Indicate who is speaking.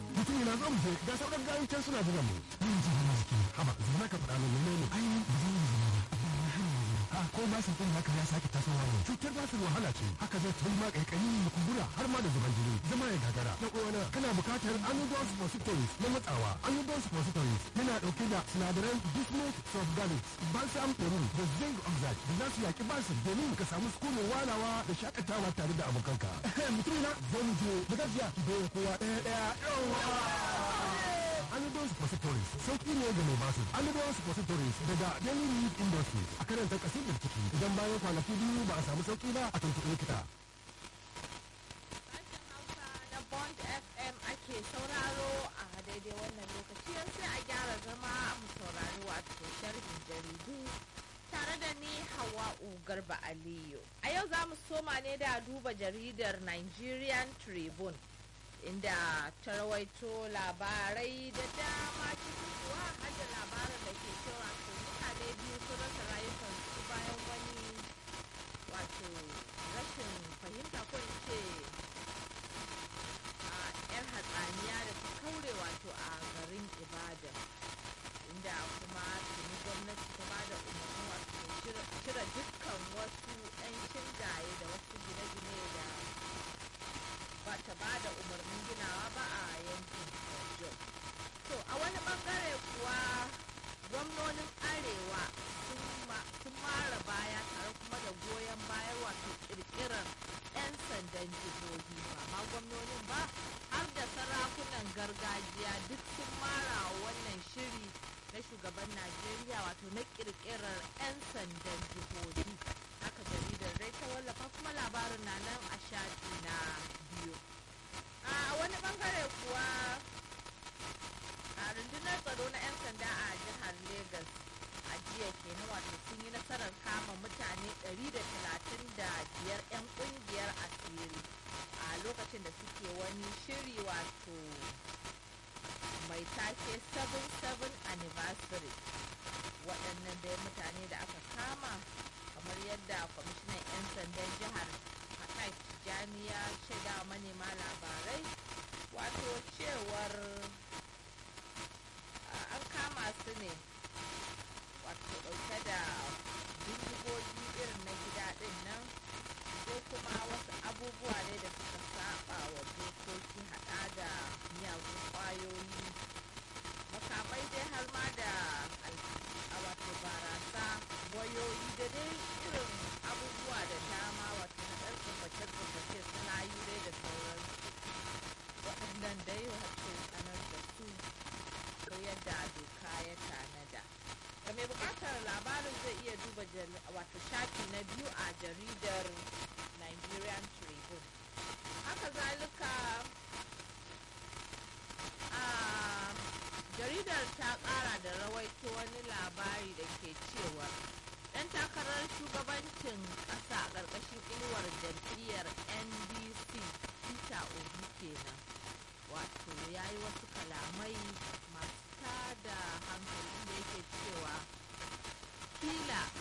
Speaker 1: mutum yana zo mu je ga sauran gayin can suna jiran mu
Speaker 2: Ni ji hana jiki.
Speaker 1: haba zama ka faɗa min menene
Speaker 2: Ai ba zan yi zama ba. Amma na hana zama. Ha ko ba su ɗin haka ya sake tasowa ne.
Speaker 1: cutar basir wahala ce haka zai tun ma kaikayi da kumbura har ma da zuban jini zama ya gagara na uwana kana bukatar anodol suppositories na matsawa anodol suppositories yana dauke da sinadaran bismuth sulfogalic balsam peru da zinc oxide da za su yaki basir domin ka samu sukunin walawa da shakatawa tare da abokanka mutum na zo mu je da gajiya da kowa ɗaya ɗaya yawa Anodol Suppositories sauki ne ga mai basu. Anodol Suppositories daga Daily Need Industries a karanta kasidar ciki idan bayan kwanaki biyu ba a samu sauki ba a tuntuɓe likita.
Speaker 3: Sashen Hausa na Bond FM ake sauraro a daidai wannan lokaci yan sai a gyara zama mu saurari wato sharhin jaridu tare da ni Hawa'u Garba Aliyu. A yau za mu soma ne da duba jaridar Nigerian Tribune inda ta rawaito labarai da dama cikin kuwa har da labarin da ke cewa to mutane biyu sun rasa rayukansu bayan wani wato rashin fahimta ko in ce a yar hatsaniya da ta kaure wato a garin ibadan inda kuma tuni gwamnati ta bada umarni wato cire dukkan wasu 'yan shingaye da wasu gine-gine da ba ta bada umarnin ginawa ba a yankin Ojo. to a wani bangare kuwa gwamnonin arewa sun ma- sun mara baya tare kuma da goyon bayan wato kirkirar 'yan sandan jihohi ba ma gwamnonin ba har da sarakunan gargajiya duk sun mara wa wannan shiri na shugaban najeriya wato na kirkirar 'yan sandan jihohi haka jaridar dai ta wallafa kuma labarin na nan a shafi na biyu a wani bangare kuwa a rundunar tsaro na 'yan sanda a jihar Legas a jiya kenan wato sun yi nasarar kama mutane 135 'yan kungiyar asiri a lokacin da suke wani shiri wato mai take 77 anniversary waɗannan dai mutane da aka kama kamar yadda kwamishinan 'yan sandan jihar hakai jami'a shaida wa manema labarai wato cewar a- an kama su ne wato ɗauke da bindigogi irin na gida ɗin nan ko kuma wasu abubuwa ne da suka saba wa dokoki haɗa da miyagun ƙwayoyi makamai dai har ma da al- a wato barasa wayoyi da dai irin abubuwa da dama wato na ɗan tsubbace-tsubbace suna yi dai da sauran waɗannan dai wato sanar da su ko yadda doka ya tanada ga mai buƙatar labarin zai iya duba jal- wato shafi na biyu a jaridar nigerian tribune haka zalika a jaridar ta kara da rawaito wani labari da ke cewa dan takarar shugabancin kasa a ƙarƙashin inuwar jam'iyyar ndc peter obi kenan wato ya yi wasu kalamai masu tada hankali da yake cewa kila